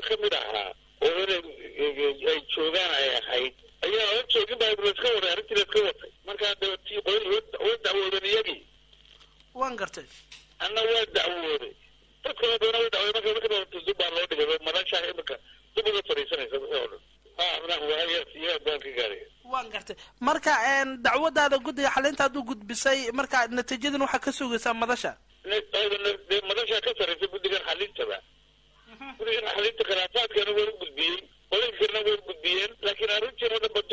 kamid ahaa oo inay ay joogaan ay ahayd ayaa hor joogin baa laska waday arrintii laska watay markaa dabatii qoyn waa dacwoodan iyagii waan gartay anna waa dacwooday dadkana doona waa dacwooday marka marka daba dub baa loo dhigay madashaa imika dib uga fadhiisanaysa wixii oo dhan ha madax waayaas iyo baan ka gaaraya waan gartay marka dacwadaada guddiga xalinta aad u gudbisay marka natiijadan waxaa ka sugaysaa madasha dee madashaa ka saraysa guddigan xalintaba guddigan xalinta khilaafaadkana waa u gudbiyey qolinkarna way gudbiyeen laakiin arrintii oo dhanba